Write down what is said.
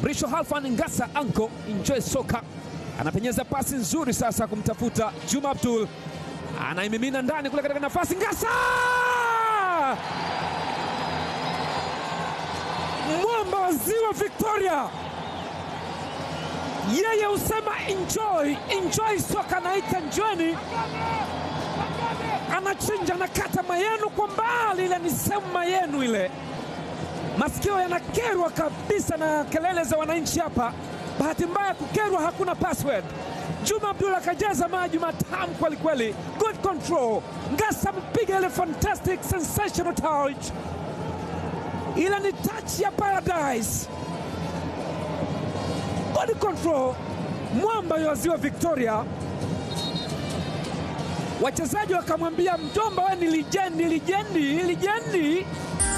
Mrisho Halfan Ngasa Anko enjoy soka anapenyeza pasi nzuri sasa kumtafuta Juma Abdul, anaimimina ndani kule katika nafasi Ngasa, mwamba wa ziwa Victoria, yeye husema enjoy enjoy soka, anaita njweni, anachinja anakata mayenu kwa mbali, ile ni sehemu mayenu ile masikio yanakerwa kabisa na kelele za wananchi hapa. Bahati mbaya kukerwa, hakuna password. Juma Abdul akajaza maji matamu kweli kweli, good control. Ngasa mpiga ile fantastic sensational touch, ile ni touch ya paradise, good control. Mwamba wa ziwa Victoria, wachezaji wakamwambia mjomba, we ni lijendi, lijendi, lijendi